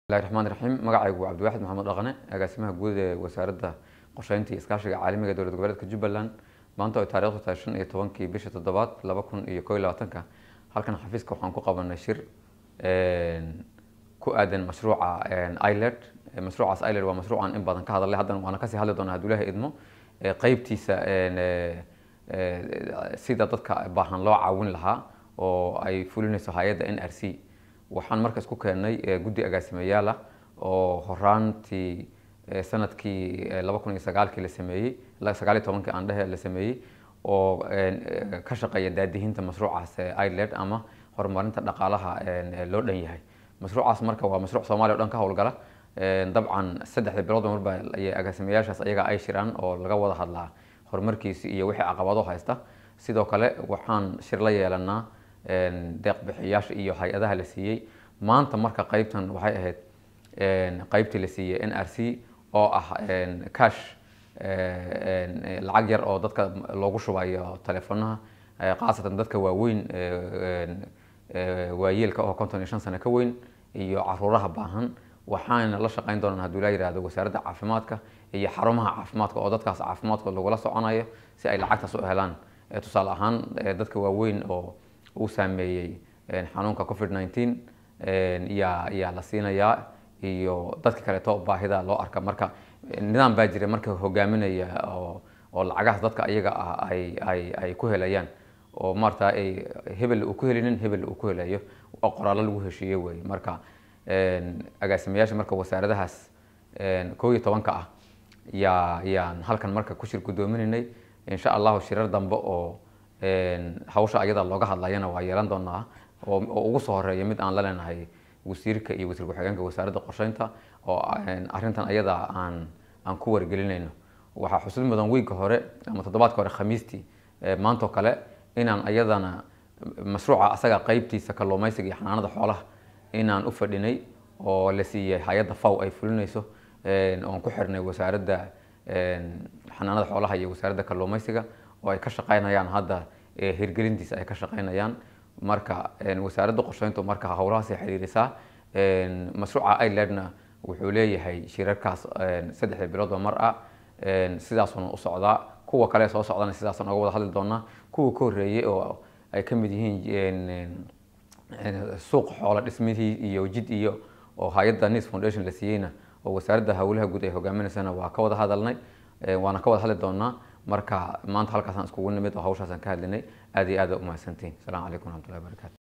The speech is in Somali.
bismillahi raxmaan raxiim magacaygu waa cabdiwaxid maxamed dhaqane agaasimaha guud ee wasaaradda qorsheynta iyo iskaashiga caalamiga ee dowlad goboleedka jubbaland maanta ay taarikhdu tahay shan iyo tobankii bisha toddobaad laba kun iyo koo iyo labaatanka halkan xafiiska waxaan ku qabanay shir ku aadan mashruuca iled mashruucaas iled waa mashruucan in badan ka hadalay haddana waana kasii hadli doonaa hadduu ilaahay idmo qeybtiisa sida dadka baahan loo caawin lahaa oo ay fulinayso hay-adda n r c waxaan marka isku keennay guddi agaasimayaal ah oo horaantii sanadkii laba kun iyo sagaalkii la sameeyey sagaal iyo tobankii aan dhehe la sameeyey oo ka shaqeeya daadihinta mashruucaas iled ama horumarinta dhaqaalaha loo dhan yahay mashruucaas marka waa mashruuc soomaaliya o dhan ka howlgala dabcan saddexda bilood marba agaasimayaashaas ayaga ay shiraan oo laga wada hadlaa horumarkiisi iyo wixii caqabado haysta sidoo kale waxaan shir la yeelanaa deeq bixiyaasha iyo hay-adaha la siiyey maanta marka qeybtan waxay ahayd qeybtii la siiyey n r c oo ah cash lacag yar oo dadka loogu shubayo telefonaha khaasatan dadka waaweyn waayeelka oo konton iyo shan sano ka weyn iyo caruuraha baahan waxaana la shaqeyn doonaan hadduu laa yihahdo wasaaradda caafimaadka iyo xarumaha caafimaadka oo dadkaas caafimaadkooda lagula soconayo si ay lacagtaas u helaan tusaale ahaan dadka waaweyn oo uu saameeyey xanuunka covid nineteen yaa yaa la siinayaa iyo dadka kaleeto baahida loo arka marka nidaam baa jira marka hogaaminaya oo oo lacagahaas dadka iyaga ah ay ay ay ku helayaan oo maarata ay hebel uu ku helinin hebel uu ku helayo oo qoraallo lagu heshiiye wey marka agaasimayaasha marka wasaaradahaas koo iyo tobanka ah yaa yaan halkan marka ku shir guddoominaynay insha allahu shirar dambe oo hawsha ayada looga hadlayana waa yeelan doonaa oo ugu soo horeeya mid aan la leenahay wasiirka iyo wasiir ku-xigeenka wasaaradda qorsheynta oo arrintan ayada aan aan ku wargelinayno waxaa xusid mudan wiigga hore ama toddobaadka hore khamiistii maantoo kale inaan ayadana mashruuca asaga qeybtiisa kalluumaysiga iyo xanaanada xoolaha inaan u fadhinay oo la siiyey hay-adda faw ay fulinayso oon ku xirnay wasaaradda xanaanada xoolaha iyo wasaaradda kalluumaysiga oo ay ka shaqeynayaan hadda hirgelintiisa ay ka shaqeynayaan marka wasaaradda qorsheyntu marka howlahaasay xiriirisaa mashruuca iledna wuxuu leeyahay shirarkaas saddexda biloodba mar ah sidaasuna u socdaa kuwa kale soo socdana sidaasaan oga wada hadli doonaa kuwa ka horreeyey oo ay ka mid yihiin suuq xoolo dhismihii iyo jid iyo oo hay-adda nis foundation la siiyeyna oo wasaaradda howlaha guud ay hogaaminaysana waa ka wada hadalnay waana ka wada hadli doonaa marka maanta halkaasaan iskugu nimid oo hawshaasaan ka hadlinay aad iyo aad umahadsantihin asalaamu calaykum waraxmatullahi wabarakatu